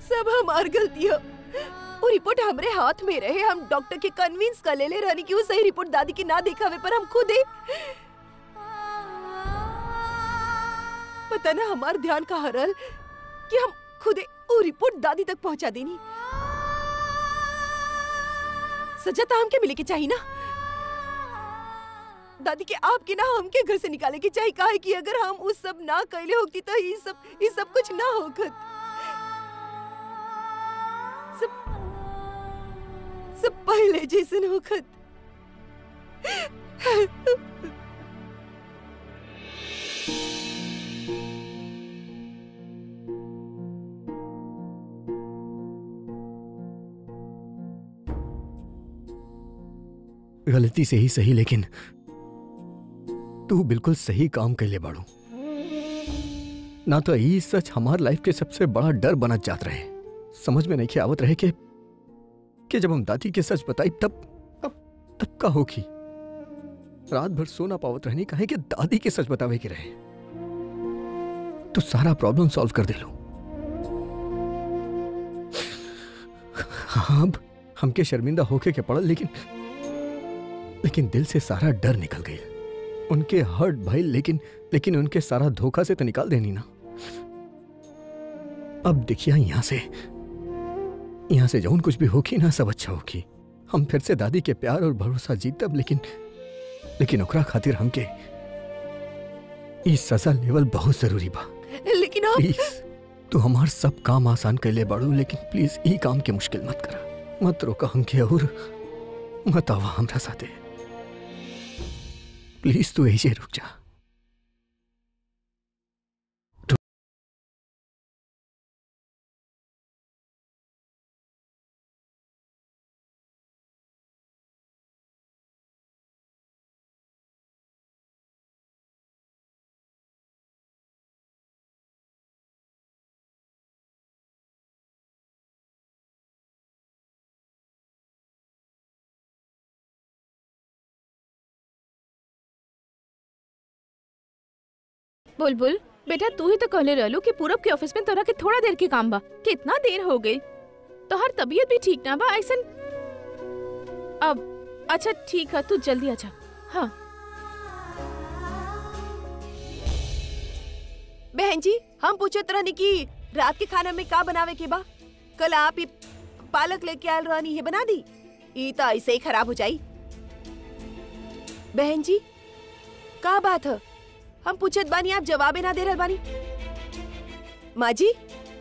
सब हमार गलती है वो रिपोर्ट हमरे हाथ में रहे हम डॉक्टर के कन्विंस कर ले ले रहनी कि वो सही रिपोर्ट दादी की ना दिखावे पर हम खुद ही पता ना हमार ध्यान का हरल कि हम खुद ही वो रिपोर्ट दादी तक पहुंचा देनी सजा तो हमके मिले के चाहिए ना दादी के आपके ना हमके घर से निकाले के चाहिए काहे कि अगर हम उस सब ना कैले होती तो ये सब ये सब कुछ ना होगत सब सब पहले जैसन होगत गलती से ही सही लेकिन तू बिल्कुल सही काम कैले बाड़ू ना तो ई सच हमार लाइफ के सबसे बड़ा डर बनत जात रहे समझ में नहीं आवत रहे कि कि जब हम दादी के सच बताई तब तब तब का होगी रात भर सोना पावत रहनी कहे कि दादी के सच बतावे के रहे तो सारा प्रॉब्लम सॉल्व कर दे लो हाँ अब हमके शर्मिंदा होके के पड़ल लेकिन लेकिन दिल से सारा डर निकल गई उनके हर्ट भइल लेकिन लेकिन उनके सारा धोखा से तो निकाल देनी ना अब देखिए यहां से यहां से जौन कुछ भी होगी ना सब अच्छा होगी हम फिर से दादी के प्यार और भरोसा जीतब लेकिन लेकिन ओकरा खातिर हमके ई सजा लेवल बहुत जरूरी बा लेकिन आप प्लीज तू हमार सब काम आसान कर ले बाड़ू लेकिन प्लीज ई काम के मुश्किल मत करा मत रोका हमके और मत आवा हमरा साथे प्लीज तू ऐसे रुक जा बुलबुल बेटा तू ही तो कहले रहलू कि पूरब के ऑफिस में तोरा के थोड़ा देर के काम बा कितना देर हो गई तोहर तबीयत भी ठीक ना बा ऐसन अब अच्छा ठीक है तू जल्दी आजा हाँ बहन जी हम पूछत रहनी कि रात के खाना में का बनावे के बा कल आप ही पालक लेके आयल रहनी है बना दी ई तो ऐसे ही खराब हो जाई बहन जी का बात है हम पूछत बानी आप जवाबे ना दे रहल बानी माँ जी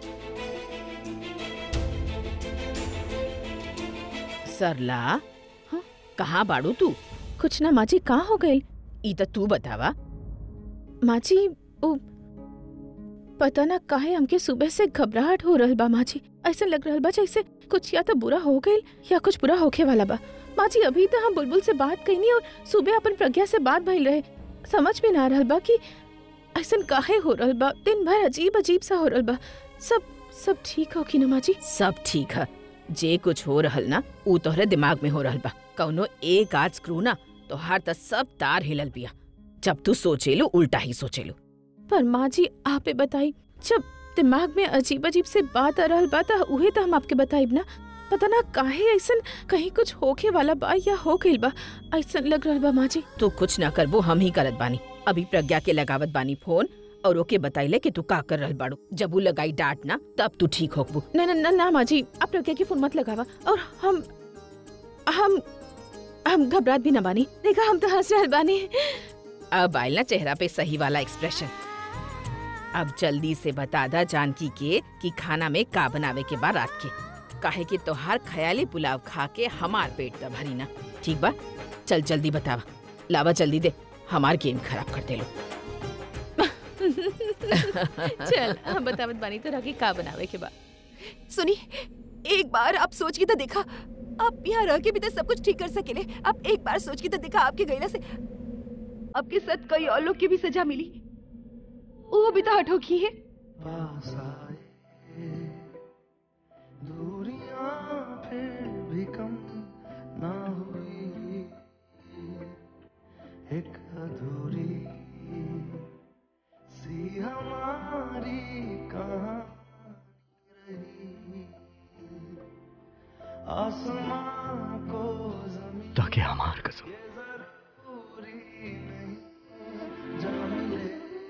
सरला हाँ, कहाँ बाड़ू तू कुछ ना माँ जी कहाँ हो गई ई तो तू बतावा माँ जी ओ पता ना काहे हमके सुबह से घबराहट हो रहल बा माँ जी ऐसा लग रहल बा जैसे कुछ या तो बुरा हो गई या कुछ बुरा होखे वाला बा माँ जी अभी तो हम बुलबुल से बात कईनी और सुबह अपन प्रज्ञा से बात भइल रहे समझ में ना आ रहल बा कि ऐसा काहे हो रहल बा दिन भर अजीब अजीब सा हो रहल बा सब सब ठीक हो कि ना माँ जी सब ठीक है जे कुछ हो रहल ना ऊ तोहरे दिमाग में हो रहल बा कौनो एक आध स्क्रू ना तोहार त सब तार हिलल बिया जब तू सोचेलू उल्टा ही सोचेलू पर माँ जी आपे बताई जब दिमाग में अजीब अजीब से बात आ रहल बा त उहे तो हम आपके बताइब ना पता ना काहे ऐसन कहीं कुछ होखे वाला बा या हो गइल बा ऐसन लग रहल बा माँ जी तू कुछ ना करबो हम ही करत बानी अभी प्रज्ञा के लगावत बानी फोन और ओके बताइले कि तू का कर रहल बाड़ू जब ऊ लगाई डांट ना तब तू ठीक होकबू न न न ना माँ जी आप प्रज्ञा की फोन मत लगावा और हम हम हम घबरात भी ना बानी देखा हम तो हंस रहल बानी अब आयल ना चेहरा पे सही वाला एक्सप्रेशन अब जल्दी से बता दा जानकी के कि खाना में का बनावे के बाद रात के काहे कि तोहार ख्याली पुलाव खा के हमार पेट त भरी ना ठीक बा चल जल्दी बतावा लावा जल्दी दे हमार गेम खराब कर दे लो चल हम बतावत बानी तो राखी का बनावे के बा सुनी एक बार आप सोच के तो देखा आप यहाँ रह के भी तो सब कुछ ठीक कर सकेले आप एक बार सोच के तो देखा आपके गैला से आपके साथ कई और लोग की भी सजा मिली वो भी तो हटो की है पास आए दूरियां फिर भी कम ना हुई एक अधूरी सी हमारी कहानी रही आसमां को जमीन ताकि हमार कसम पूरी नहीं जा मिले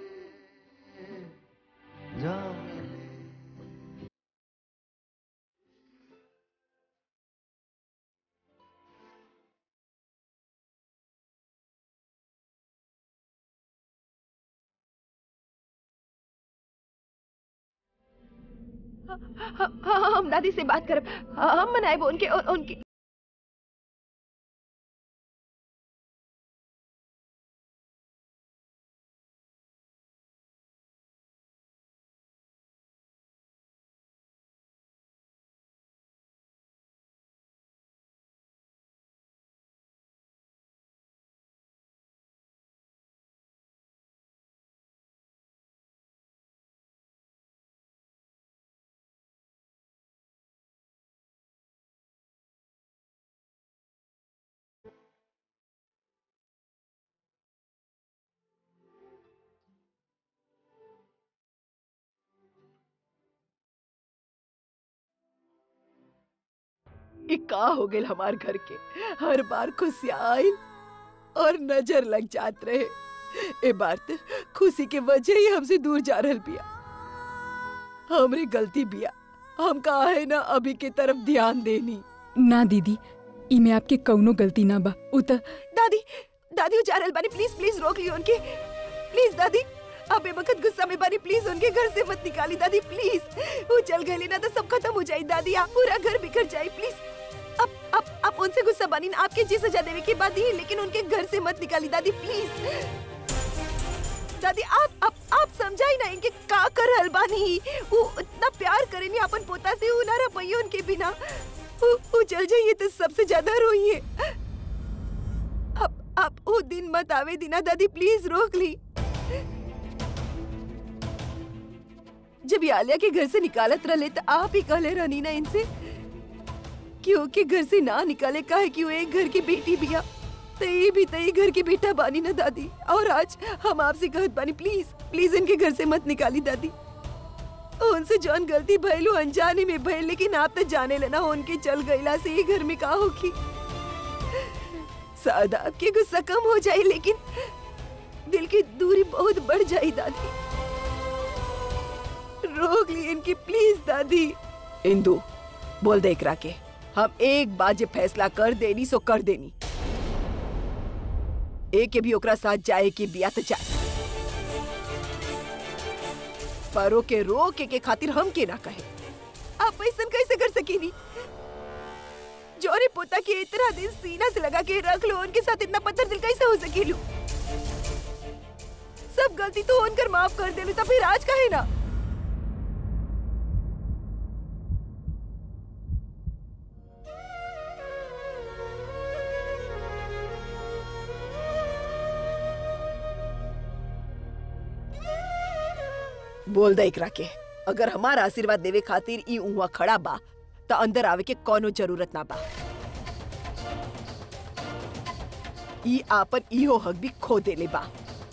जा मिले हाँ, हाँ, हम दादी से बात करब हाँ, हम मनाए उनके उन- उनके ई का हो गेल हमार घर के हर बार खुशियाँ आइल और नजर लग जात रहे ए बार त खुशी के वजह ही हमसे दूर जा रहल बिया हमरी गलती बिया हम कहा है ना अभी के तरफ ध्यान देनी ना दीदी इमे आपके कौनो गलती ना बा उ त दादी दादी वो जा रहल बानी प्लीज प्लीज रोक लियो उनके प्लीज दादी अब ए वक्त गुस्सा में बानी प्लीज उनके घर से मत निकाली दादी प्लीज वो चल गए ना तो सब खत्म हो जाए दादी आप पूरा घर बिखर जाए प्लीज अब अब आप उनसे गुस्सा बानी ना, आपके जी सजा देने की बात ही लेकिन उनके घर से मत निकाली दादी प्लीज दादी आप आप आप समझाई ना इनके का कर रहल बानी वो इतना प्यार करेनी अपन पोता से वो ना रह पाइए उनके बिना वो वो चल जाइए तो सबसे ज्यादा रोइए अब आप वो दिन मत आवे दीना दादी प्लीज रोक ली जब ये आलिया के घर से निकालत रहे तो आप ही कहले रहनी ना इनसे क्योंकि घर से ना निकाले का है कि वो एक घर की बेटी बिया तो ये भी तो ये घर की बेटा बानी ना दादी और आज हम आपसे कहत बानी प्लीज प्लीज इनके घर से मत निकाली दादी उनसे जौन गलती भइलू अनजाने में भइल लेकिन आप तो जाने लेना उनके चल गईला से ये घर में का होगी शायद आपके गुस्सा कम हो जाए लेकिन दिल की दूरी बहुत बढ़ जाए दादी रोक ली इनकी प्लीज दादी इंदु बोल दे एकरा के हम एक बार जे फैसला कर देनी सो कर देनी एक के भी ओकरा साथ जाए के बिया तो जाए परो के रो के, के खातिर हम के ना कहे आप ऐसा कैसे कर सकीनी जोरे पोता के इतना दिन सीना से लगा के रख लो उनके साथ इतना पत्थर दिल कैसे हो सकेलू सब गलती तो उनकर माफ कर देलू तो फिर आज कहे ना बोल दे एकरा के अगर हमारा आशीर्वाद देवे खातिर ई उहाँ खड़ा बा त अंदर आवे के कोनो जरूरत ना बा ई आपन इहो हक भी खो देले बा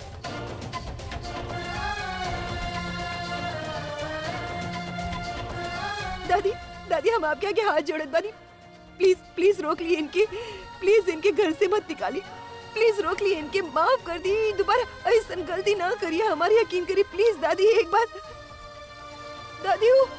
दादी दादी हम आपके आगे हाथ जोड़त बानी प्लीज प्लीज रोक लिए इनके प्लीज इनके घर से मत निकाली प्लीज रोक लिए इनके माफ कर दी दोबारा ऐसा गलती ना करिए हमारी यकीन करिए प्लीज दादी एक बार दादी वो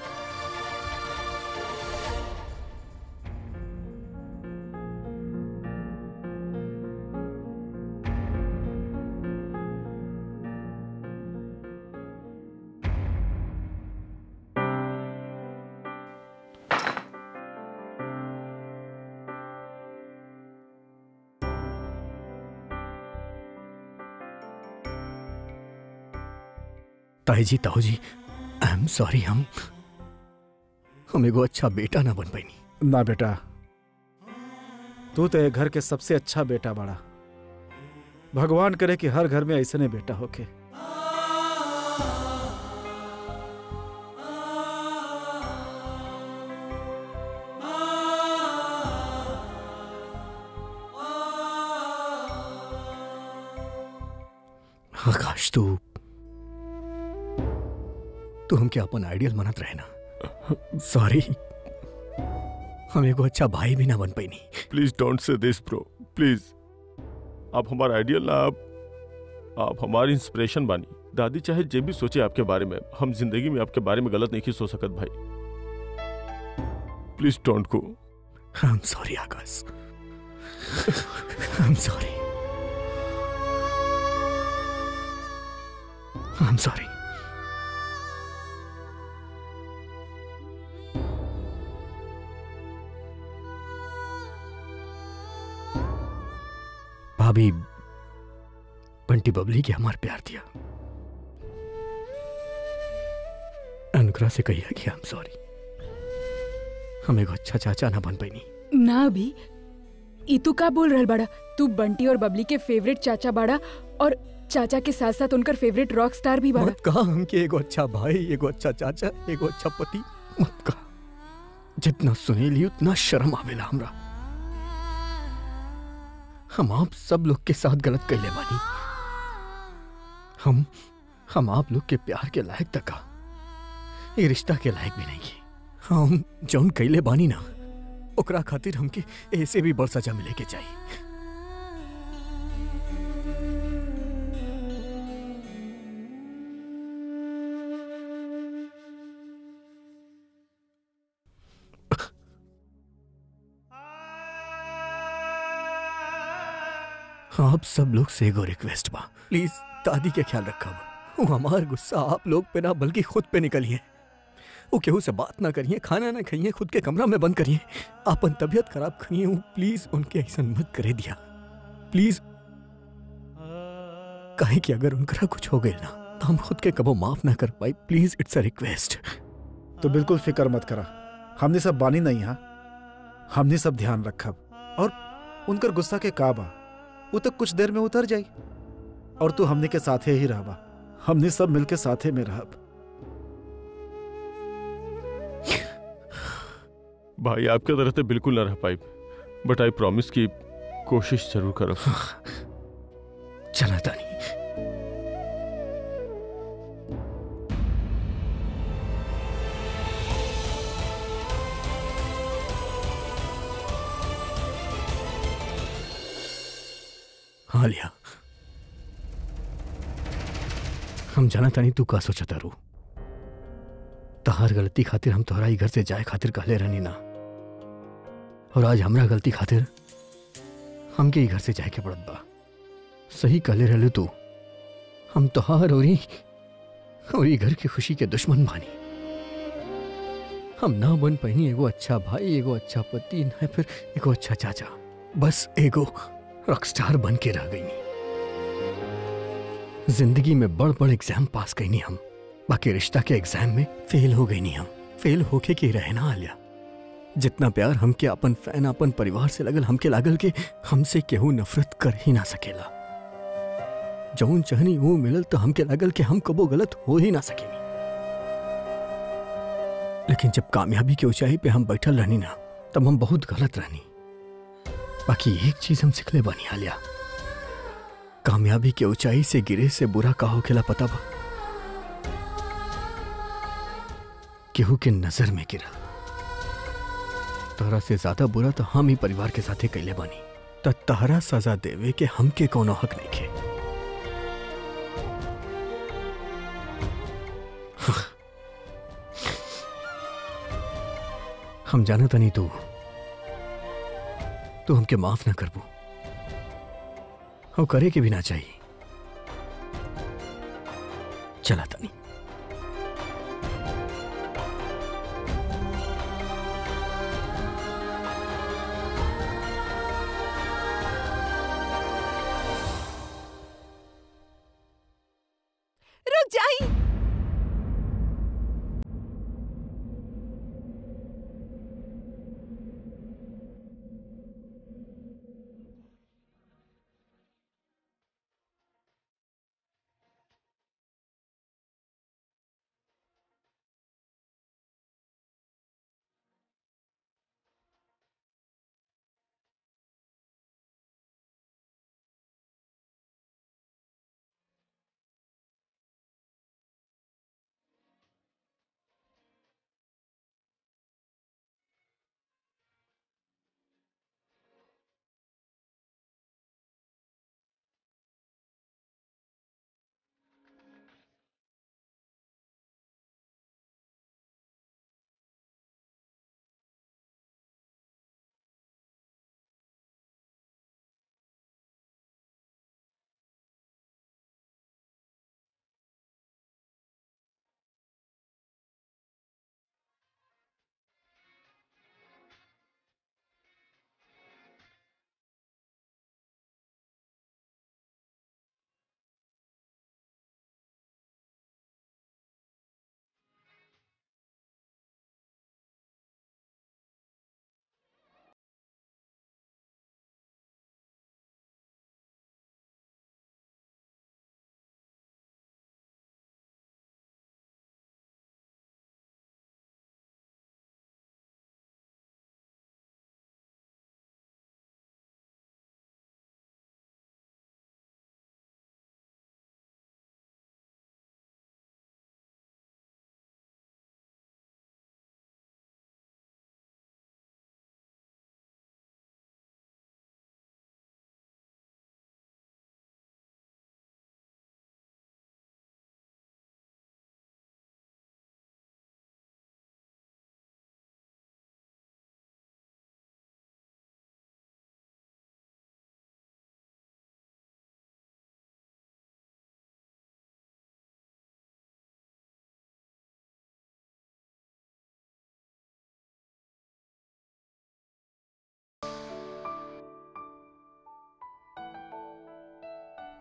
ताई जी ताऊ जी आई एम सॉरी हम हम एगो अच्छा बेटा ना बन पैनी ना बेटा तू तो ये घर के सबसे अच्छा बेटा बड़ा भगवान करे कि हर घर में ऐसने बेटा होके आकाश तू तू हमके अपन आइडियल मनत रहे ना सॉरी हम एगो अच्छा भाई भी ना बन पैनी please don't say this bro please आप हमारा आइडियल ना आप आप हमारी इंस्पिरेशन बानी दादी चाहे जे भी सोचे आपके बारे में हम जिंदगी में आपके बारे में गलत नहीं सोच सकत भाई please don't go I am sorry Akash I am sorry I am sorry भाभी बंटी बबली के हमार प्यार दिया अनुग्रह से कहिए कि आई एम सॉरी हम एगो अच्छा चाचा ना बन पैनी ना अभी ई तू का बोल रहल बाड़ा तू बंटी और बबली के फेवरेट चाचा बाड़ा और चाचा के साथ साथ उनकर फेवरेट रॉक स्टार भी बाड़ा मत कहा हमके एगो अच्छा भाई एगो अच्छा चाचा एगो अच्छा पति मत कहा जितना सुनेली उतना शर्म आवेला हमरा हम आप सब लोग के साथ गलत कैले बानी हम हम आप लोग के प्यार के लायक तका ये रिश्ता के लायक भी नहीं है हम जौन कैले बानी ना ओकरा खातिर हमके ऐसे भी बड़ सजा मिले के चाहिए आप सब लोग से एगो रिक्वेस्ट बा प्लीज दादी के ख्याल रखब वो हमार गुस्सा आप लोग पे ना बल्कि खुद पे निकलिए वो केहू से बात ना करिए खाना ना खाइए खुद के कमरा में बंद करिए आपन तबीयत खराब करिए वो प्लीज उनके ऐसा मत करे दिया प्लीज कहे कि अगर उनका कुछ हो गया ना तो हम खुद के कबो माफ ना कर पाए प्लीज इट्स अ रिक्वेस्ट तो बिल्कुल फिक्र मत करा हमने सब बानी नहीं यहाँ हमने सब ध्यान रखब और उनकर गुस्सा के काबा वो तो कुछ देर में उतर जाई और तू हमने के साथे ही रहबा हमने सब मिलके साथे में रहब भाई आपके तरह तो बिल्कुल ना रह पाई बट आई प्रॉमिस की कोशिश जरूर करो चला तानी हाँ लिया हम जाना तानी तू का सोचा तारू तहार गलती खातिर हम तोहरा ही घर से जाए खातिर कहले रहनी ना और आज हमरा गलती खातिर हमके ही घर से जाए के पड़त बा सही कहले रहले तू हम तोहार और ही और ही घर की खुशी के दुश्मन बानी हम ना बन पैनी एगो अच्छा भाई एगो अच्छा पति ना फिर एगो अच्छा चाचा बस एगो रॉकस्टार बन के रह गई जिंदगी में बड़ बड़ एग्जाम पास कैनी हम बाकी रिश्ता के एग्जाम में फेल हो गई नहीं हम फेल होके के रहना आलिया जितना प्यार हमके अपन फैन अपन परिवार से लगल हमके लागल के हमसे केहू नफरत कर ही ना सकेला जौन चहनी वो मिलल तो हमके लागल कि हम कबो गलत हो ही ना सकेनी लेकिन जब कामयाबी की ऊंचाई पे हम बैठल रहनी ना तब हम बहुत गलत रहनी बाकी एक चीज हम सिखले बानी आलिया कामयाबी के ऊंचाई से गिरे से बुरा का होखेला पता बा केहू के नजर में गिरा तोहरा से ज्यादा बुरा तो हम ही परिवार के साथे कैले बानी त तहरा सजा देवे के हमके कोनो हक नहीं खे हम जाना तनी तू तू हमके माफ ना करबू और करे के भी ना चाहिए चला तनी रुक जाई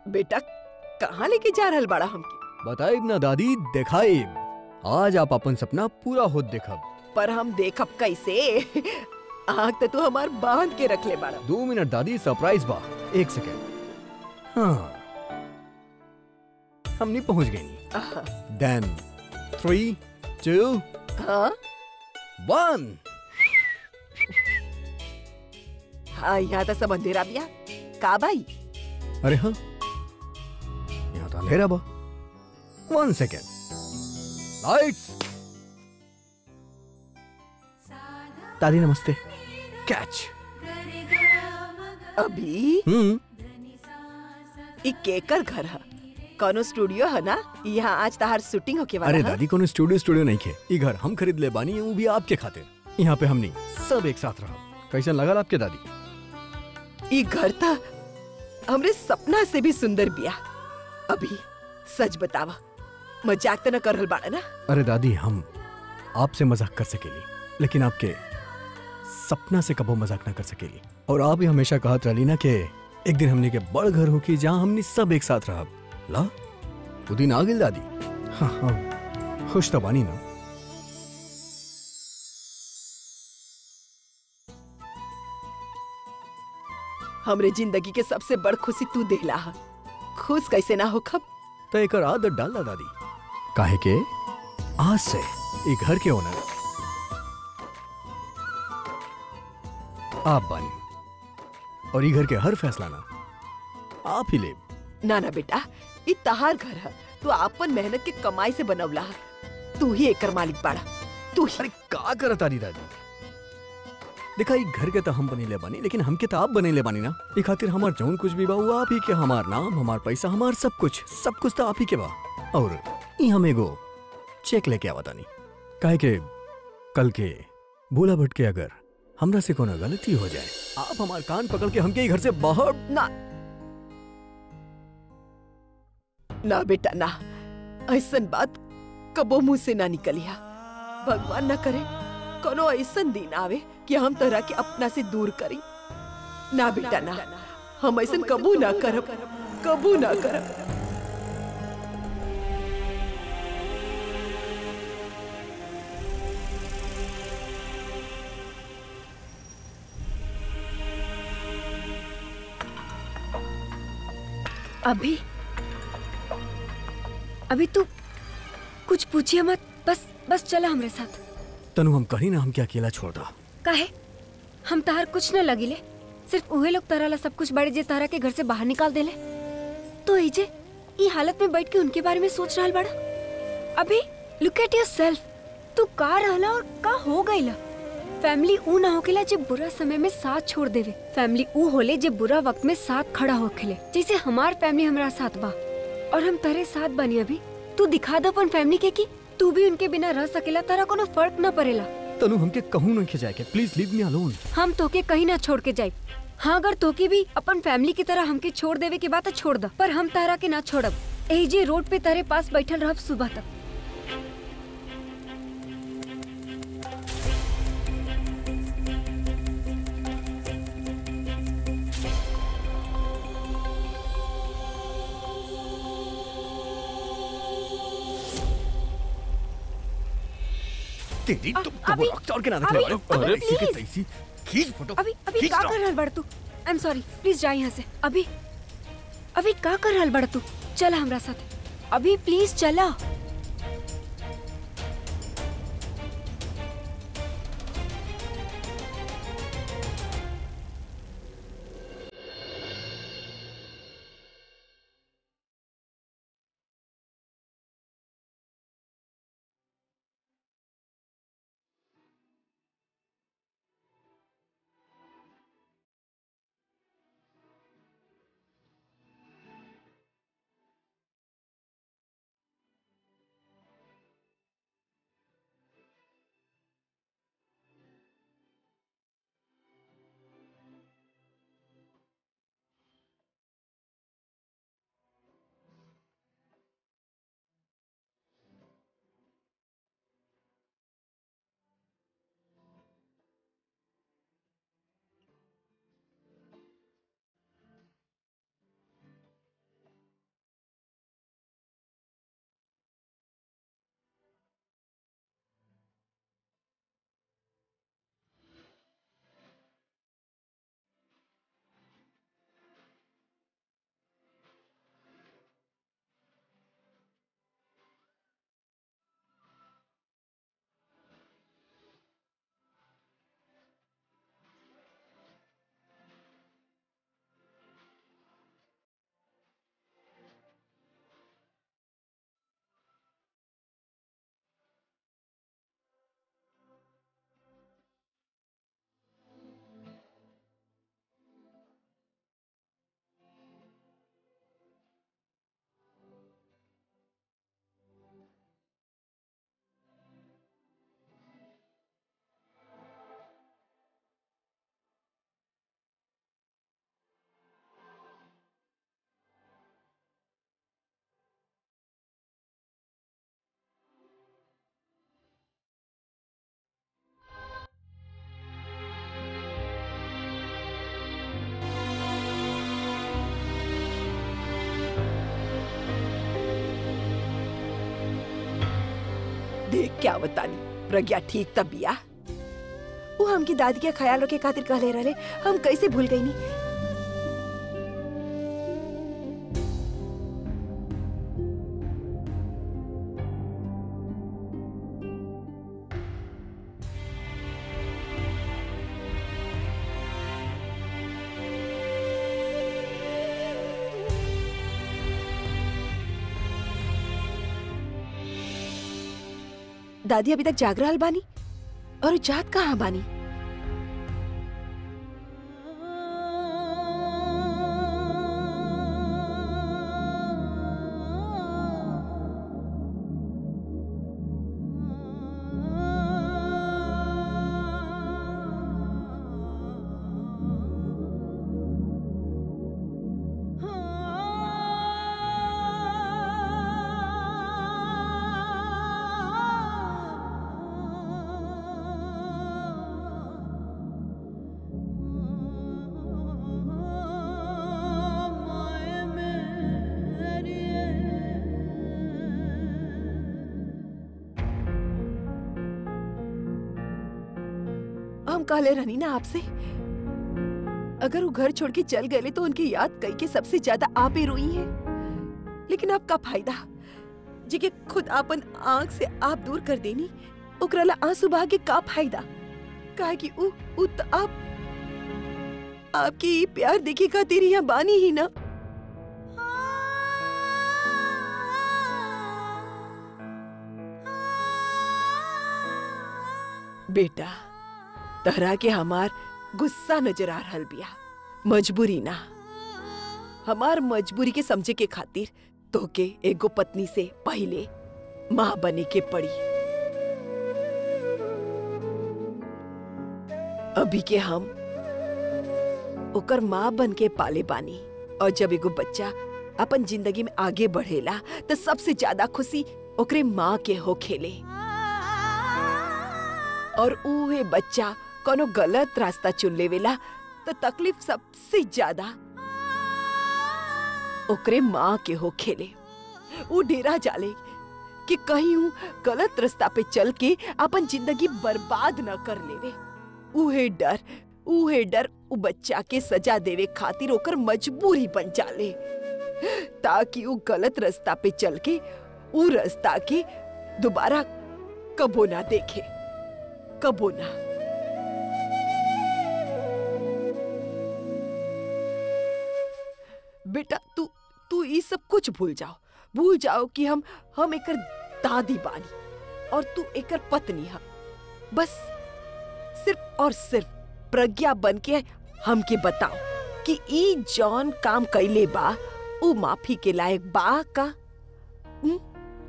बेटा कहाँ लेके जा रहल बड़ा हमके बताइब ना दादी देखाइब आज आप अपन सपना पूरा होत देखब पर हम देखब कैसे आँख तो तू हमार बांध के रख ले बड़ा दो मिनट दादी सरप्राइज बा एक सेकेंड हाँ हमने पहुंच गई आहा, देन थ्री टू हाँ वन हाँ यहाँ तो सब अंधेरा बिया का भाई अरे हाँ यहाँ तो अंधेरा बा वन सेकेंड लाइट्स दादी नमस्ते कैच अभी हम्म ई केकर घर है कौनो स्टूडियो है ना यहाँ आज तहार शूटिंग होके वाला अरे है दादी कोनो स्टूडियो स्टूडियो नहीं खे ई घर हम खरीद ले बानी वो भी आपके खातिर यहाँ पे हमनी सब एक साथ रहो कैसन लगा आपके दादी ई घर था हमरे सपना से भी सुंदर बिया अभी सच बतावा मजाक तो न कर रहल बाड़ा ना अरे दादी हम आपसे मजाक कर सकेली लेकिन आपके सपना से कबो मजाक ना कर सकेली और आप ही हमेशा कहत रहली ना कि एक दिन हमने के बड़ घर होकी जहाँ हमने सब एक साथ रहब ला वो दिन आ गेल दादी हाँ हाँ खुश तो बानी ना हमरे जिंदगी के सबसे बड़ खुशी तू देला हा खुश कैसे ना हो खब तो एक आदत डाला दादी काहे के आज से ये घर के ओनर आप बानी और ये घर के हर फैसला ना आप ही ले ना ना बेटा ई तहार घर है तू आपन मेहनत के कमाई से बनवला हा तू ही एकर मालिक बाड़ा तू ही अरे का करत तारी दादी देखा ई घर के तो हम बनेले बानी लेकिन हमके तो आप बनेले बानी ना ई खातिर हमार जौन कुछ भी बा वो आप ही के हमार नाम हमार पैसा हमार सब कुछ सब कुछ तो आप ही के बा और ई हम एगो चेक लेके आवा तानी काहे के कल के भोला भट के अगर हमरा से कोनो गलती हो जाए आप हमार कान पकड़ के हमके ई घर से बाहर ना ना बेटा ना ऐसन बात कबो मुंह से ना निकलिया भगवान न करे कोनो ऐसन दिन आवे कि हम तरह के अपना से दूर करी ना बेटा ना हम ऐसन कबू ना करब कबू ना करब अभी अभी तू कुछ पूछिए मत बस बस चला हमरे साथ तनु हम कहीं ना हमके अकेला छोड़ दा काहे हम तहार कुछ न लगिले सिर्फ उहे लोग तारा ला सब कुछ बड़े जे तारा के घर से बाहर निकाल देले तो इजे ई हालत में बैठ के उनके बारे में सोच रहल बड़ा अभी लुक एट योरसेल्फ तू का रहला और का हो गईला फैमिली ऊ ना होखेला जे बुरा समय में साथ छोड़ देवे फैमिली ऊ होले जे बुरा वक्त में साथ खड़ा होखेले जैसे हमार फैमिली हमारा साथ बा और हम तेरे साथ बनी अभी तू दिखा दो अपन फैमिली के कि तू भी उनके बिना रह सकेला तारा कोनो फर्क न पड़ेला तनु हमके कहूं नहीं खिंचाए के प्लीज लीव मी अलोन हम तोके कहीं ना छोड़ के जाए हाँ अगर तोके भी अपन फैमिली की तरह हमके छोड़ देवे की बात है छोड़ द पर हम तारा के ना छोड़ब एही जे रोड पे तारे पास बैठल रहब सुबह तक तेरी अ- तो अभी- डॉक्टर के ना अभी- रखले वाले अभी इसी के please। तैसी खींच फोटो अभी अभी खींच का ना। कर रहल बड़ तू आई एम सॉरी प्लीज जा यहाँ से अभी अभी का कर रहल बड़ तू चला हमरा साथ अभी प्लीज चला क्या बतानी प्रज्ञा ठीक तब बिया वो हमकी दादी के ख्याल रखे खातिर कहले रहले हम कैसे भूल गई नी दादी अभी तक जाग रहल बानी और उ जात कहाँ बानी हम कहले रहनी ना आपसे अगर वो घर छोड़ के चल गए तो उनकी याद कई के सबसे ज्यादा आप ही रोई है लेकिन अब का फायदा जिके खुद अपन आंख से आप दूर कर देनी ओकराला आंसू बहा के का फायदा काहे कि उ उ त आप आपकी ई प्यार देखे खातिर यहाँ बानी ही ना बेटा तहरा के हमार गुस्सा नजर आ रहल बिया मजबूरी ना हमार मजबूरी के समझे के खातिर तोके एगो पत्नी से पहले माँ बने के पड़ी अभी के हम ओकर माँ बन के पाले बानी और जब एगो बच्चा अपन जिंदगी में आगे बढ़ेला तो सबसे ज्यादा खुशी ओकरे माँ के हो खेले और उहे बच्चा कोनो गलत रास्ता चुन लेवेला तो तकलीफ सबसे ज्यादा ओकरे माँ के हो खेले वो डेरा जाले कि कहीं ऊ गलत रास्ता पे चल के अपन जिंदगी बर्बाद न कर लेवे उहे डर उहे डर उ बच्चा के सजा देवे खातिर ओकर मजबूरी बन जाले ताकि ऊ गलत रास्ता पे चल के ऊ रास्ता के दोबारा कबो ना देखे कबो ना बेटा तू तू ये सब कुछ भूल जाओ भूल जाओ कि हम हम एकर दादी बानी और तू एकर पत्नी है बस सिर्फ और सिर्फ प्रज्ञा बन के हमके बताओ कि ई जॉन काम कैले बा ऊ माफी के लायक बा का हुँ?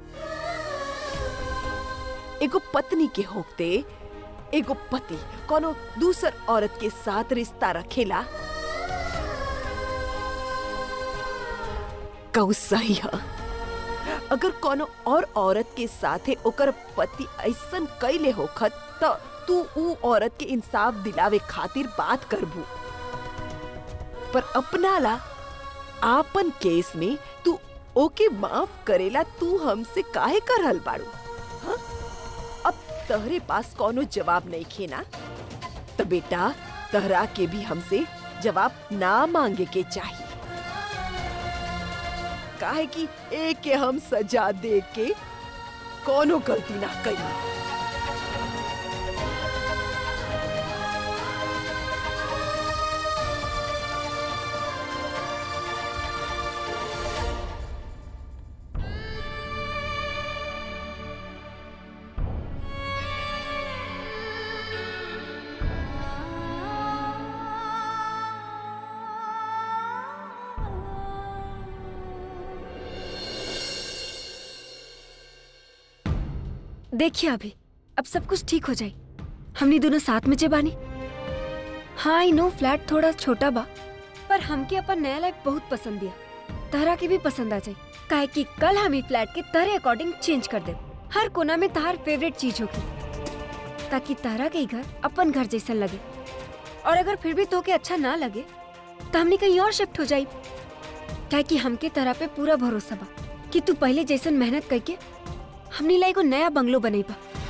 एगो पत्नी के होते एगो पति कोनो दूसर औरत के साथ रिश्ता रखेला कहू सही है अगर कोनो और औरत के साथे ओकर पति ऐसन कैले होखत त तू ऊ औरत के इंसाफ दिलावे खातिर बात करबू पर अपना ला आपन केस में तू ओके माफ करेला तू हमसे काहे करहल बाड़ू हाँ? अब तहरे पास कोनो जवाब नहीं खेना तो बेटा तहरा के भी हमसे जवाब ना मांगे के चाहिए काहे कि एक के हम सजा दे के कोनो गलती ना करी देखिए अभी अब सब कुछ ठीक हो जाए हमने दोनों साथ में जे बानी हाँ आई नो फ्लैट थोड़ा छोटा बा पर हमके अपन नया लाइफ बहुत पसंद दिया तहरा के भी पसंद आ जाए काहे कि कल हम ई फ्लैट के तहरे अकॉर्डिंग चेंज कर दे हर कोना में तहार फेवरेट चीज होगी ताकि तहरा के ही घर अपन घर जैसा लगे और अगर फिर भी तो के अच्छा ना लगे तो हमने कहीं और शिफ्ट हो जाए काहे कि हमके तरह पे पूरा भरोसा बा कि तू पहले जैसन मेहनत करके हमने लाई को नया बंगलो बनेबा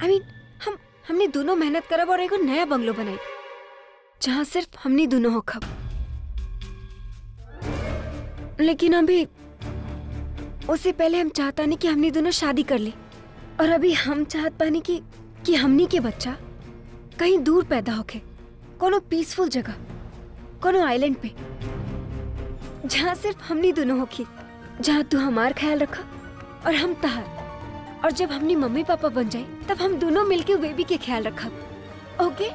आई मीन हम हमने दोनों मेहनत करब और एगो नया बंगलो बनाई जहाँ सिर्फ हमनी दोनों हो खब लेकिन अभी उससे पहले हम चाहता नहीं कि हमनी दोनों शादी कर ली और अभी हम चाहत पानी कि कि हमनी के बच्चा कहीं दूर पैदा होके कोनो पीसफुल जगह कोनो आइलैंड पे जहाँ सिर्फ हमनी दोनों होखी जहाँ तू हमार ख्याल रखा और हम तहार और जब हमनी मम्मी पापा बन जाए तब हम दोनों मिलके बेबी के ख्याल रखा ओके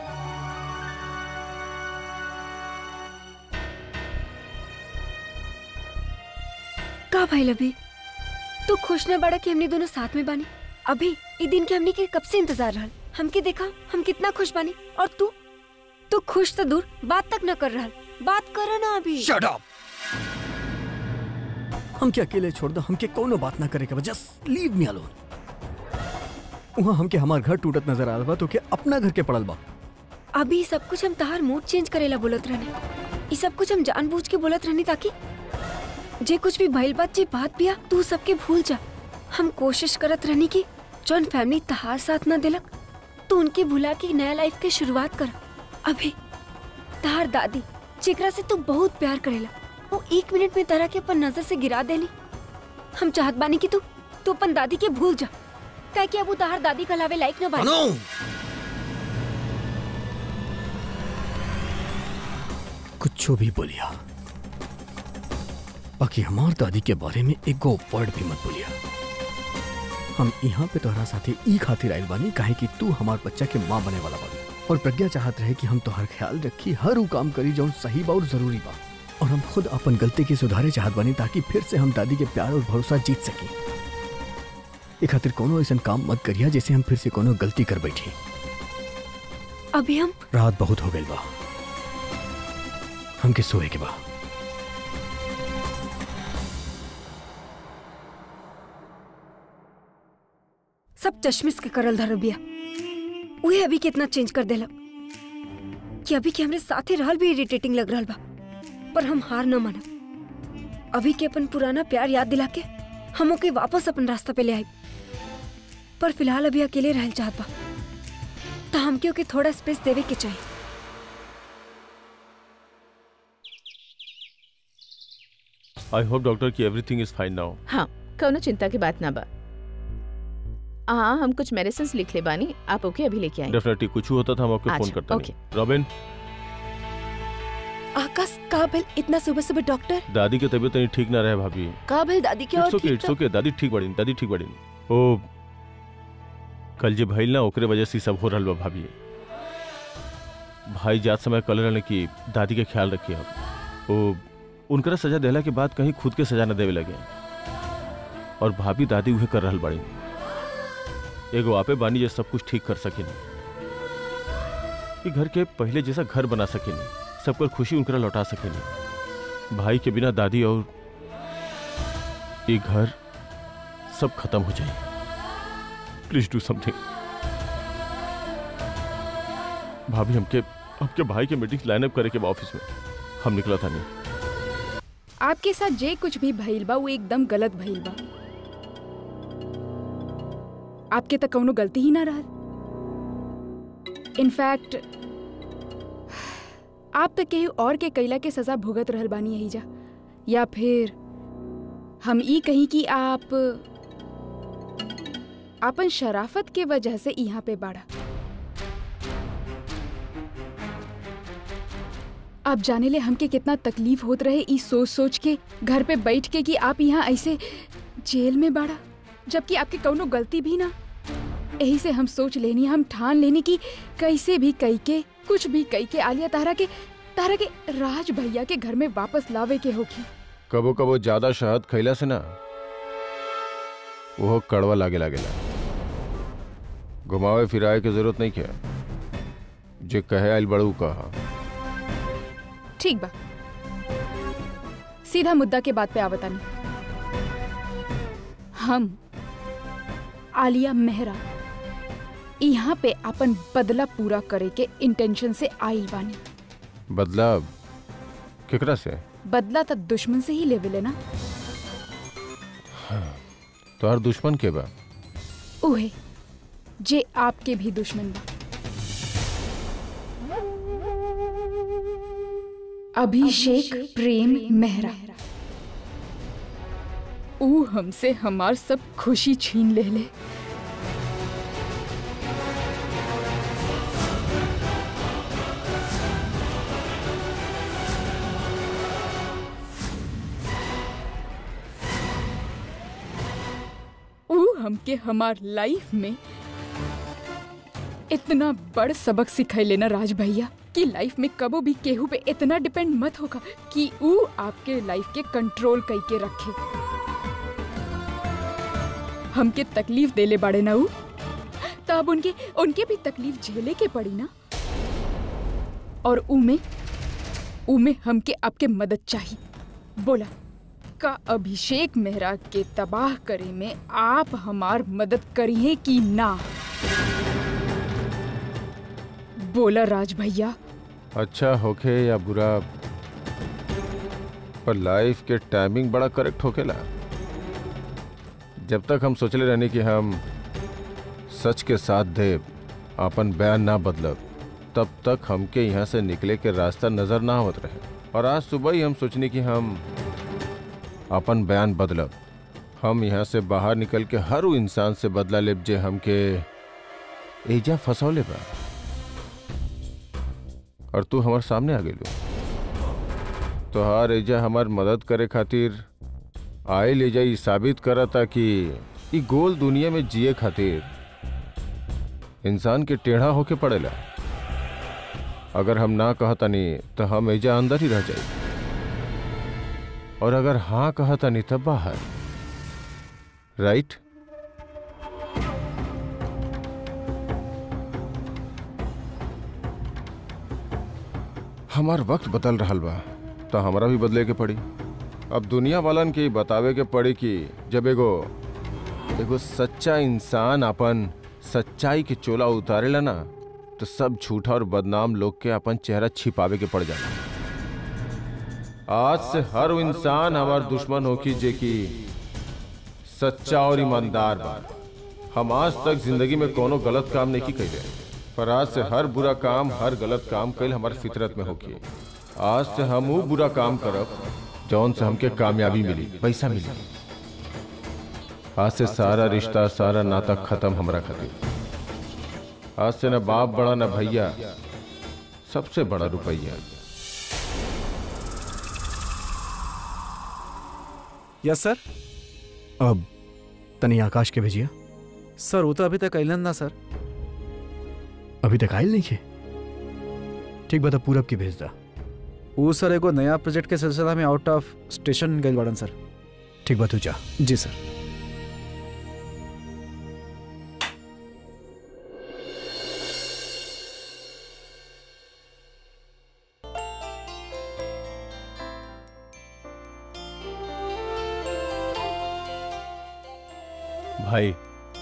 का भाई अभी तू खुश न बड़ा कि हमने दोनों साथ में बानी अभी ई दिन के हमने के कब से इंतजार रहल हमके देखा हम कितना खुश बानी और तू तू खुश तो दूर बात तक न कर रहल बात करो ना अभी शट अप हमके अकेले छोड़ दो हमके कोनो बात ना करे के बस जस्ट लीव मी अलोन वहाँ हमके हमार घर टूटत नजर आ रहा बा तो के अपना घर के पड़ल बा अभी सब कुछ हम तहार मूड चेंज करेला बोलत रहने ये सब कुछ हम जानबूझ के बोलत रहनी ताकि जे कुछ भी भइल बात जे बात बिया तू सबके भूल जा हम कोशिश करत रहनी कि जौन फैमिली तहार साथ ना दिलक तू उनके भुला के नया लाइफ के शुरुआत कर अभी तहार दादी जेकरा से तू बहुत प्यार करेला वो एक मिनट में तरह के अपन नजर से गिरा देली हम चाहत बानी कि तू तू अपन दादी के भूल जा काहे कि अब वो तहार दादी कहलावे लायक न बानी कुछ भी बोलिया बाकी हमार दादी के बारे में एगो वर्ड भी मत बोलिया हम यहाँ पे तोहरा साथे ई खातिर आइल बानी काहे कि तू हमार बच्चा के माँ बने वाला बानी और प्रज्ञा चाहत रहे कि हम तोहर ख्याल रखी हर ऊ काम करी जौन सही बा और जरूरी बा और हम खुद अपन गलती के सुधारे चाहत बानी ताकि फिर से हम दादी के प्यार और भरोसा जीत सकी ए खातिर कोनो ऐसा काम मत करिया जैसे हम फिर से कोनो गलती कर बैठी अभी हम रात बहुत हो गई बा हमके सोए के बा सब चश्मिश के करल धरल बिया उहे अभी कितना चेंज कर देलक कि अभी के हमरे साथे रहल भी इरिटेटिंग लग रहल बा पर हम हार न मानब अभी के अपन पुराना प्यार याद दिला के हम ओके वापस अपन रास्ता पे ले आई पर फिलहाल अभी अकेले रहल चाहत बा तो हमके ओके थोड़ा स्पेस देवे के चाहिए आई होप डॉक्टर की एवरीथिंग इज फाइन नाउ हाँ कौनो चिंता की बात ना बा हाँ हम कुछ मेडिसिन लिख ले बानी आप ओके अभी लेके आए डेफिनेटली कुछ हुआ था हम आपको फोन अच्छा, करते ओके। नहीं रॉबिन आकाश काबिल इतना सुबह सुबह डॉक्टर दादी की तबीयत नहीं ठीक ना रहे भाभी काबिल दादी के और इट्स ओके ठीक इट्स ओके दादी ठीक बड़ी दादी ठीक बड़ी ओ कल जे भइल ना ओकरे वजह से ई सब हो रहल बा भाभी भाई जात समय कल रहने की दादी के ख्याल रखिए आप ओ उनकरा सजा देला के बाद कहीं खुद के सजा न देवे लगे और भाभी दादी उहे कर रहल बाड़ी एगो आपे बानी जे सब कुछ ठीक कर सकेनी ई घर के पहले जैसा घर बना सकेनी सबकर खुशी उनकरा लौटा सकेनी भाई के बिना दादी और ये घर सब खत्म हो जाए प्लीज डू समथिंग भाभी हमके हमके भाई के मीटिंग लाइनअप करे के बा ऑफिस में हम निकला था नहीं आपके साथ जे कुछ भी भइल बा वो एकदम गलत भइल बा आपके तक कौनो गलती ही ना रहल इनफैक्ट आप तक केहू और के कैला के सजा भुगत रहल बानी यही जा या फिर हम ई कहीं कि आप अपन शराफत के वजह से यहाँ पे बाड़ा आप जाने ले हमके कितना तकलीफ होत रहे ई सोच सोच के घर पे बैठ के कि आप यहाँ ऐसे जेल में बाड़ा जबकि आपके कौनो गलती भी ना यही से हम सोच लेनी हम ठान लेनी कि कैसे भी कई के कुछ भी कई के आलिया तारा के तारा के राज भैया के घर में वापस लावे के होगी कबो कबो ज्यादा शहद खैला से ना वो कड़वा लागे लागेला घुमावे फिराए के जरूरत नहीं क्या जे कहे आइल बड़ू कहा ठीक बा सीधा मुद्दा के बात पे आवतानी हम आलिया मेहरा यहाँ पे अपन बदला पूरा करे के इंटेंशन से आइल बानी बदला केकरा से बदला तो दुश्मन से ही लेवे लेना तोहर दुश्मन के बा उहे जे आपके भी दुश्मन बा अभिषेक प्रेम मेहरा ऊ हमसे हमार सब खुशी छीन ले ले ऊ हमके हमार लाइफ में इतना बड़ सबक सिखैले ना राज भैया कि लाइफ में कबो भी केहू पे इतना डिपेंड मत होगा कि ऊ आपके लाइफ के कंट्रोल कई के रखे हमके तकलीफ देले बाड़े ना ऊ तब उनके उनके भी तकलीफ झेले के पड़ी ना और ऊ में ऊ में हमके आपके मदद चाहिए बोला का अभिषेक मेहरा के तबाह करे में आप हमार मदद करिए कि ना बोला राज भैया अच्छा होखे या बुरा पर लाइफ के टाइमिंग बड़ा करेक्ट होकेला जब तक हम सोचले रहने कि हम सच के साथ दे अपन बयान ना बदलब तब तक हमके यहाँ से निकले के रास्ता नजर ना आवत रहे और आज सुबह ही हम सोचने कि हम अपन बयान बदलब हम यहाँ से बाहर निकल के हर वो इंसान से बदला लेब जे हमके एजा फंसौले बा और तू हमारे सामने आ गेलू तोहार एजा हमार मदद करे खातिर आए ले जाई साबित करता कि ई गोल दुनिया में जिए खातिर इंसान के टेढ़ा होके पड़ेला अगर हम ना कहतनी तो हम एजा अंदर ही रह जाई और अगर हाँ कहतनी तब बाहर राइट हमार वक्त बदल रहल बा तो हमरा भी बदले के पड़ी अब दुनिया वालन के ई बतावे के पड़ी कि जब एगो एगो सच्चा इंसान अपन सच्चाई के चोला उतारेला ना तो सब झूठा और बदनाम लोग के अपन चेहरा छिपावे के पड़ जाला आज से हर वो इंसान हमार दुश्मन होकी जे कि सच्चा और ईमानदार बा हम आज तक जिंदगी में कोनो गलत काम नहीं की कैले पर आज से हर बुरा काम हर गलत काम कैल हमार फितरत में होकी आज से हम वो बुरा काम करब जौन से हमके कामयाबी मिली पैसा मिली आज से सारा रिश्ता सारा नाता खत्म हमरा खातिर आज से न बाप बड़ा न भैया सबसे बड़ा रुपया यस सर अब तनी आकाश के भेजिया सर वो तो अभी तक अलन ना सर अभी तक आयल नहीं है ठीक बता पूरब की भेज दा वो सर एगो नया प्रोजेक्ट के सिलसिला में आउट ऑफ स्टेशन गए बड़न सर ठीक बा तू जा जी सर भाई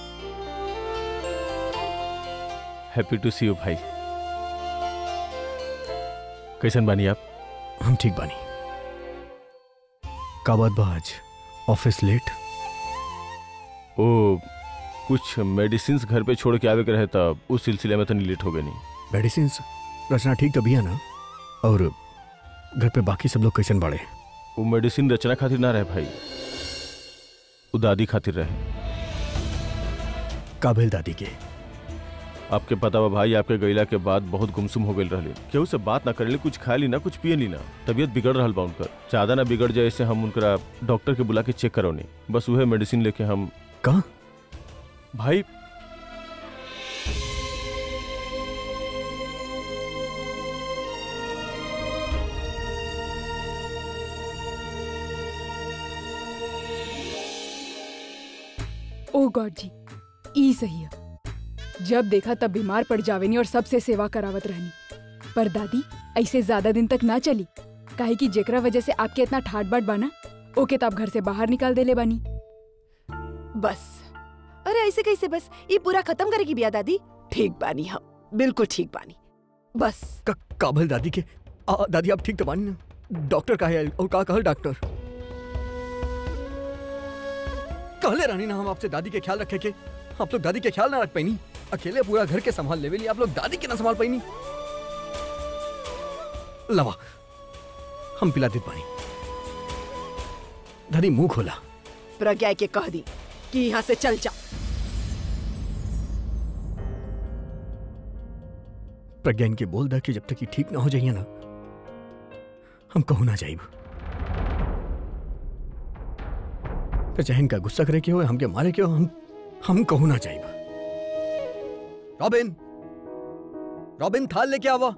हैप्पी टू सी यू भाई कैसन बानी आप हम ठीक बानी का बात बा आज ऑफिस लेट ओ कुछ मेडिसिन घर पे छोड़ के आवे के रहे तब उस सिलसिले में तो लेट हो गए नहीं मेडिसिन रचना ठीक तभी है ना और घर पे बाकी सब लोग कैसन बाड़े वो मेडिसिन रचना खातिर ना रहे भाई वो दादी खातिर रहे काबिल दादी के आपके पता बा भाई आपके गईला के बाद बहुत गुमसुम हो गई रहले केहू से बात ना करेले कुछ खाए ली ना कुछ पिए ली ना तबीयत बिगड़ रहल बा उनकर ज्यादा ना बिगड़ जाए ऐसे हम उनकरा डॉक्टर के बुला के चेक करौनी बस वह मेडिसिन लेके हम कहा भाई ओ गॉड जी ई सही है जब देखा तब बीमार पड़ जावेनी और सबसे सेवा करावत रहनी पर दादी ऐसे ज्यादा दिन तक ना चली काहे कि जेकरा वजह से आपके इतना ठाट बाट बाना ओके तो आप घर से बाहर निकाल देले बानी बस अरे ऐसे कैसे बस ये पूरा खत्म करेगी बिया दादी ठीक बानी हम बिल्कुल ठीक बानी बस का, काबिल दादी के आ, दादी आप ठीक तो बानी ना डॉक्टर का है और का कहल डॉक्टर कहले रानी ना हम आपसे दादी के ख्याल रखे के आप लोग दादी के ख्याल ना रख पाई अकेले पूरा घर के संभाल लेवे आप लोग दादी के ना संभाल पाई लवा हम पिला दे पानी दादी मुंह खोला प्रज्ञा के कह दी कि यहाँ से चल जा प्रज्ञा इनके बोल दा कि जब तक ये ठीक ना हो जाइए ना हम कहू ना जाइब तो चाहे इनका गुस्सा करे के हो हमके मारे के हो हम हम कहू ना जाइब रॉबिन रॉबिन थाल लेके आवा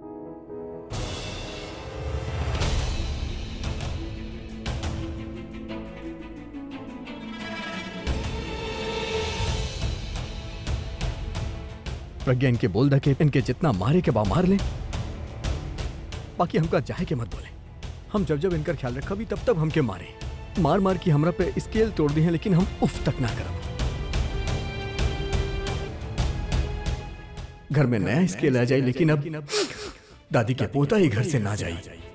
प्रज्ञा इनके बोल दा के इनके जितना मारे के बा मार ले बाकी हमका चाहे के मत बोले हम जब जब इनका ख्याल रखा भी तब तब हमके मारे मार मार के हमरा पे स्केल तोड़ दी है लेकिन हम उफ तक ना करब घर में नया स्केल आ जाए लेकिन अब दादी के पोता ही घर से ना जाए